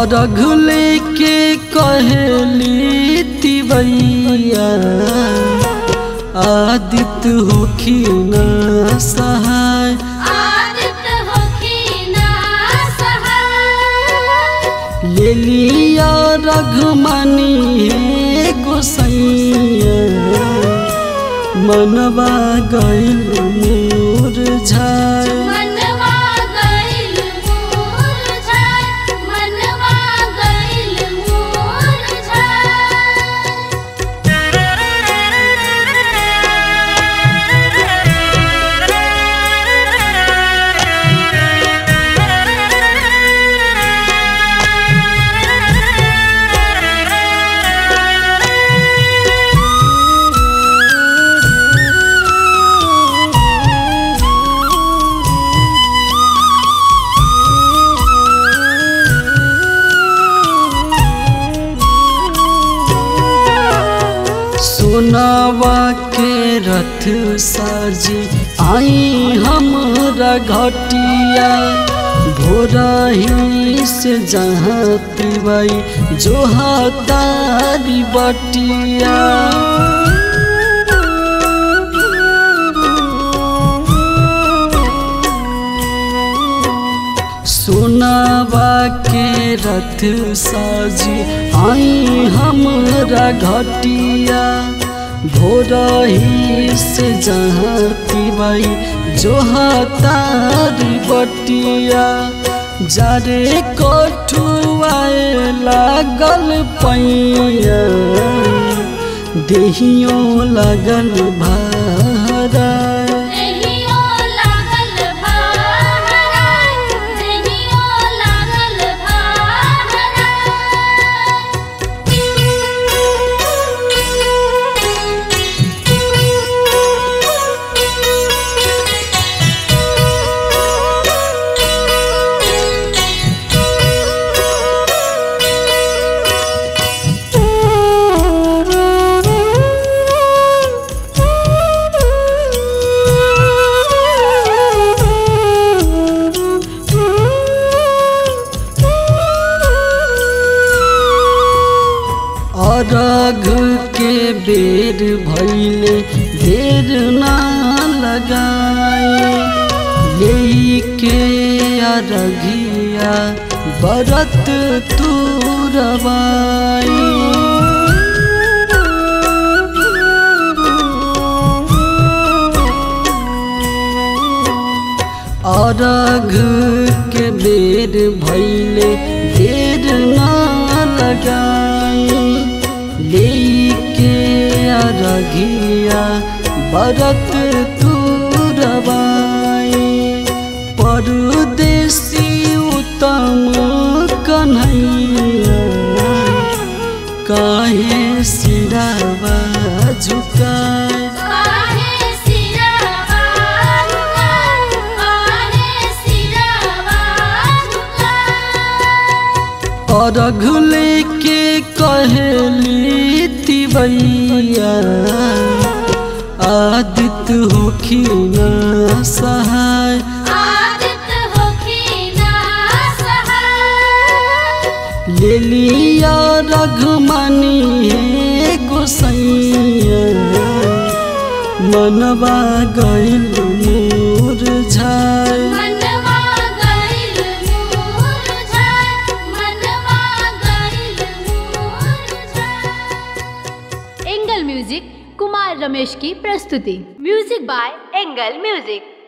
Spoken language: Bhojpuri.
और अघुले के कहली तिवैया आदित होखी न सहाय आदित होखिना सहाय ले लिया रघुमनी हे गोसैया मनवा गइल मोर झाय मनवा गइल मोर झाय मनवा गइल मोर सोनावा के रथ साजी आई हमरा घटिया भोरही से जहाँ तिवई जो तारी बटिया सोनावा के रथ साजी आई हमरा घटिया भोरही से जहाँ तिवई जो तारी बटिया जारे कठुआए लागल पैया देहियो लागल भारा देहियो लागल भाराय देहियो लागल अरघ के बेर भैले देर ना लगाए यही के अरघिया बरत तुरवाई अरघ के बेर भैले देर ना लगाई लेके अरघिया बरत तुरबाई परदेसी उत्तम कन्हैया काहे सिरावा झुकाए काहे सिरवा झुकाय काहे सिरवा झुकाय और अघुले के कहली तिवैया आदित होखी न सहाय आदित होखिना सहाय ले लिया रघुमनी हे गोसैया मनवा गइल मोर झाय मनवा गइल मोर झाय मनवा गइल मोर झाय एंगल म्यूजिक कुमार रमेश की प्रस्तुति म्यूजिक बाय एंगल म्यूजिक